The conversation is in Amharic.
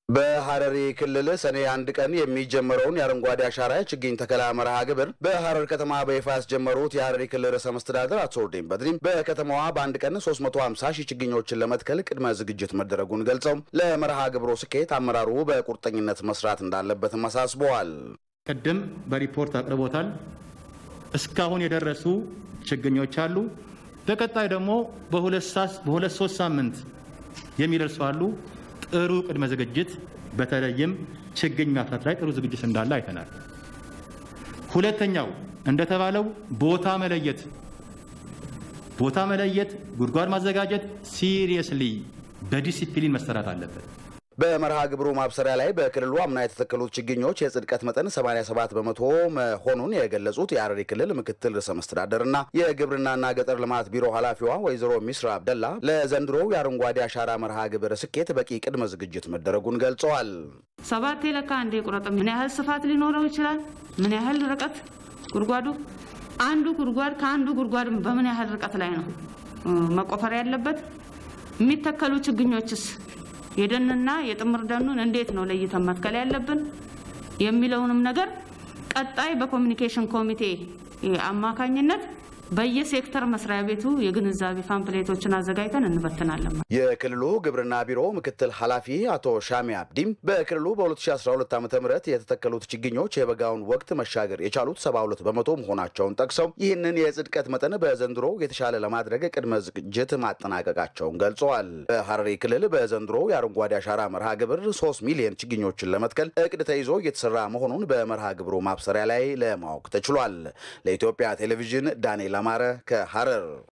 በሐረሪ ክልል ሰኔ አንድ ቀን የሚጀመረውን የአረንጓዴ አሻራ ችግኝ ተከላ መርሃ ግብር በሐረር ከተማ በይፋ ያስጀመሩት የሐረሪ ክልል ርዕሰ መስተዳደር አቶ ኦርዲን በድሪም በከተማዋ በአንድ ቀን 350 ሺህ ችግኞችን ለመትከል ቅድመ ዝግጅት መደረጉን ገልጸው ለመርሃ ግብሩ ስኬት አመራሩ በቁርጠኝነት መስራት እንዳለበትም አሳስበዋል። ቅድም በሪፖርት አቅርቦታል። እስካሁን የደረሱ ችግኞች አሉ። በቀጣይ ደግሞ በሁለት ሶስት ሳምንት የሚደርሱ አሉ። ጥሩ ቅድመ ዝግጅት በተለይም ችግኝ ማፍራት ላይ ጥሩ ዝግጅት እንዳለ አይተናል። ሁለተኛው እንደተባለው ቦታ መለየት ቦታ መለየት፣ ጉድጓድ ማዘጋጀት ሲሪየስሊ በዲሲፕሊን መሰራት አለበት። በመርሃ ግብሩ ማብሰሪያ ላይ በክልሉ አምና የተተከሉት ችግኞች የጽድቀት መጠን 87 በመቶ መሆኑን የገለጹት የሐረሪ ክልል ምክትል ርዕሰ መስተዳደርና የግብርናና ገጠር ልማት ቢሮ ኃላፊዋ ወይዘሮ ሚስራ አብደላ ለዘንድሮው የአረንጓዴ አሻራ መርሃ ግብር ስኬት በቂ ቅድመ ዝግጅት መደረጉን ገልጸዋል። ሰባት ለካ አንዴ ቁረጥ። ምን ያህል ስፋት ሊኖረው ይችላል? ምን ያህል ርቀት ጉድጓዱ አንዱ ጉድጓድ ከአንዱ ጉድጓድ በምን ያህል ርቀት ላይ ነው መቆፈር ያለበት? የሚተከሉ ችግኞችስ የደንና የጥምር ደኑን እንዴት ነው ለይተን መትከል ያለብን የሚለውንም ነገር ቀጣይ በኮሚኒኬሽን ኮሚቴ አማካኝነት በየሴክተር መስሪያ ቤቱ የግንዛቤ ፓምፕሌቶችን አዘጋጅተን እንበትናለን። የክልሉ ግብርና ቢሮ ምክትል ኃላፊ አቶ ሻሚ አብዲም በክልሉ በ2012 ዓ ም የተተከሉት ችግኞች የበጋውን ወቅት መሻገር የቻሉት 72 በመቶ መሆናቸውን ጠቅሰው ይህንን የጽድቀት መጠን በዘንድሮ የተሻለ ለማድረግ ቅድመ ዝግጅት ማጠናቀቃቸውን ገልጸዋል። በሐረሪ ክልል በዘንድሮ የአረንጓዴ አሻራ መርሃ ግብር 3 ሚሊዮን ችግኞችን ለመትከል እቅድ ተይዞ እየተሰራ መሆኑን በመርሃ ግብሩ ማብሰሪያ ላይ ለማወቅ ተችሏል። ለኢትዮጵያ ቴሌቪዥን ዳንኤል አማረ ከሐረር